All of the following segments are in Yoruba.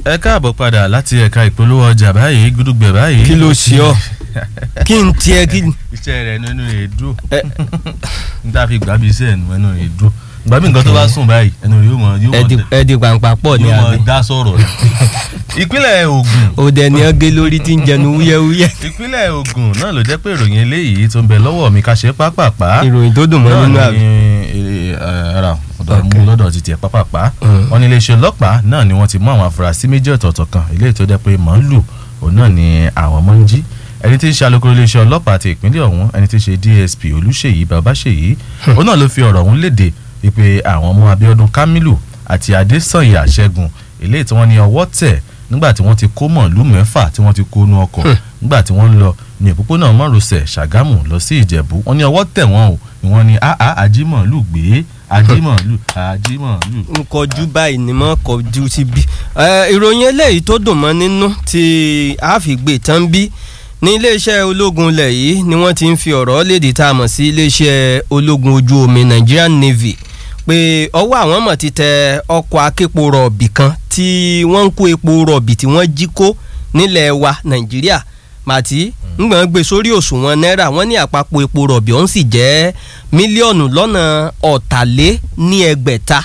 ẹ káàbọ̀ padà láti ẹ̀ka ìpolówó ọjà báyìí gúdúgbẹ̀ báyìí. kí ló ṣe ọ kí n tiẹ̀ kí n. iṣẹ́ rẹ̀ nínú èédú n ta fi gbàbí iṣẹ́ ẹ̀nu ẹnu èédú gbàbí nǹkan tó bá sùn báyìí ẹnu rẹ̀ yóò mọ yóò mọ ẹdì pàǹpà pọ̀ ní yóò mọ àbí. dá sọ̀rọ̀ ni. ìpínlẹ̀ Ògùn òde ni ọ gé lórí tí ń jẹnu wúyẹ́wúyẹ́. ìpínlẹ̀ Ògùn náà ló jẹ́ pé ìròyìn eléyìí tó ń bẹ lọ́wọ́ mi ká ṣe pápápá ìròyìn tó dùn mọ́ nínú náà àbí. ni ara ọ̀dọ̀ mú lọ́dọ̀ ti tiẹ̀ pápápá Mm. wọn ní iléeṣẹ́ ọlọ́pàá náà ni wọ́n ti mú àwọn afurasí méjì ọ̀tọ̀ọ̀tọ̀ kan eléyìí tó jẹ́ pé màálù òun náà ni àwọn ọmọ ń jí ẹni tí ń ṣe alukoro iléeṣẹ́ ọlọ́pàá ti ìpínlẹ̀ ọ̀hún ẹni tí ń ṣe DSP Olúṣèyí Babáṣèyí òun náà ló fi ọ̀rọ̀ ọ̀hún léde wípé àwọn ọmọ Abíọ́dún Kamilu àti Adésànyà Ṣẹ́gun eléyìí tí wọ́n ní ọwọ́ tẹ̀ nígbà tí wọ́n ti kó mọ̀lú mẹ́fà tí wọ́n ti kó nu ọkọ̀ nígbà tí wọ́n ń lọ ní òpópónà márosẹ̀ Ṣàgámù lọ sí Ìjẹ̀bú wọ́n ní ọwọ́ tẹ̀ wọ́n o ni wọ́n ní àá ajímọ̀lù gbé ajímọ̀lù ajímọ̀lù. n kọjú báyìí ni mo kọjú sí bí. ẹ, ìròyìn eléyìí tó dùn mọ́ nínú tí a fi gbé tán bí ní iléeṣẹ́ ológun ilẹ̀ yìí ni wọ́n ti ń fi ọ̀rọ̀ léde tá a mọ̀ sí iléeṣẹ́ ológun ojú omi Nigerian Navy pé ọwọ́ àwọn mọ̀ ti tẹ ọkọ̀ aképo rọ̀bì kan tí wọ́n ń kó epo rọ̀bì tí wọ́n jí kó nílẹ̀ wa Nàìjíríà màtí ngbọ̀n gbé sórí òṣùwọ̀n náírà wọ́n ní àpapọ̀ epo rọ̀bì ọ̀hún sì jẹ́ mílíọ̀nù lọ́nà ọ̀tàlé ní ẹgbẹ̀ta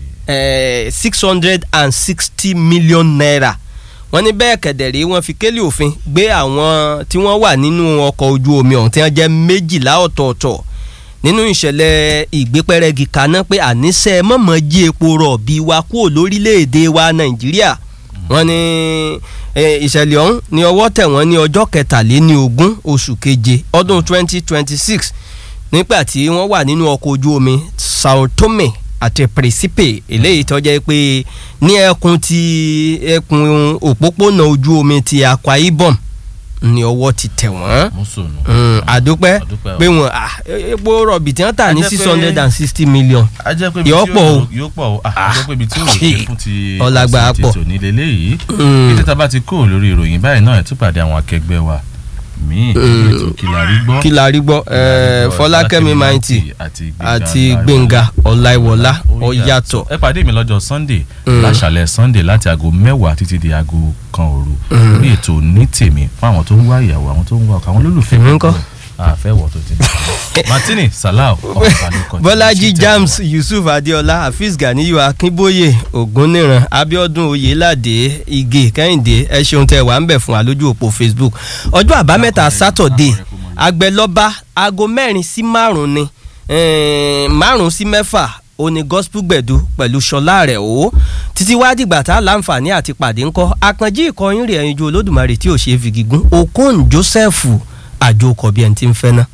six hundred and sixty million naira wọ́n ní bẹ́ẹ̀ kẹ̀dẹ̀rẹ́ wọ́n fi kélé òfin gbé àwọn tí wọ́n wà nínú ọkọ̀ ojú omi ọ̀hún tí wọ́n jẹ́ méjìlá ọ̀tọ̀ọ̀tọ̀ nínú ìṣẹ̀lẹ̀ ìgbépẹ́rẹ́gì kaná pé àníṣe mọ̀mọ́ jí epo rọ̀bì wa kúrò lórílẹ̀‐èdè wa Nàìjíríà wọ́n ní eh, ìṣẹ̀lẹ̀ ọ̀hún ní ọwọ́ tẹ̀ wọ́n ní ọjọ́ kẹtàléní ogún oṣù keje ọdún twenty twenty six nígbà tí wọ́n wà nínú ọkọ̀ ojú omi Sao Tome àti Principe eléyìí tó jẹ́ pé ní ẹkùn ti ẹkùn òpópónà ojú omi ti Akwa Ibom ní ọwọ́ ti tẹ̀ wọ́n mùsùlùmí. Mm, àdúpẹ́ Àdúpẹ́ o. pé wọn ah, epo rọ̀bì tí wọ́n tà ní A jẹ́ six pé- hundred and sixty million a jẹ́ pé ibi Yóò tí pọ̀ o. yóò pọ̀ o Ah, a jẹ́ pé ibi tí yóò ké fún ti Ọlágbà ọ̀sẹ̀ pọ̀. tètò nílé léyìí Mm. bí títà bá ti kó lórí ìròyìn báyìí náà ẹ̀ tún pàdé àwọn akẹgbẹ́ wa míì Mm. ètò kìlárí gbọ́ kí la rí gbọ́ eh, Fọlákẹ́mi Maiti àti Gbẹ̀ngà Ọláìwọlá ọ̀yàtọ̀ ẹ pàdé mi lọ́jọ́ sunday Mm. láṣàlẹ̀ sunday láti aago mẹ́wàá títí di aago kan òru Mm. lórí ètò ní tèmi fún àwọn tó ń wá ìyàwó àwọn tó ń wá ọkọ àwọn olólùfẹ́ Èmi ńkọ́? àfẹ́wọ̀ tó ti ní. martini salau ọ̀pọ̀lọpọ̀ Bọ́lájí James Yusuf Adéọlá Hafiz Ganiyu Akínbóyè Ògúnníran Abíọ́dún Oyèládé Ige Kẹ́hìndé ẹ ṣeun tẹ́ wà ń bẹ̀ fún wa lójú òpó Facebook ọjọ́ àbámẹ́ta Sátọ̀dé Àgbẹ̀lọ́ba aago mẹ́rin sí márùn ni eh, márùn sí mẹ́fà òní gospel gbẹ̀du pẹ̀lú ṣọlá rẹ̀ o títí wá dìgbà tá a láǹfààní àti pàdé ńkọ́ àkànjí ìkọyín rẹ̀ ẹ̀yinjú olódùmarè tí ò ṣe é fi gígùn Okon Joseph àjòkọ̀ bí ẹni tí ń fẹ́ náà.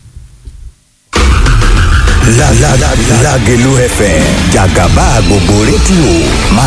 La la la Lágelú FM jàgàbá gbogbo rédíò máa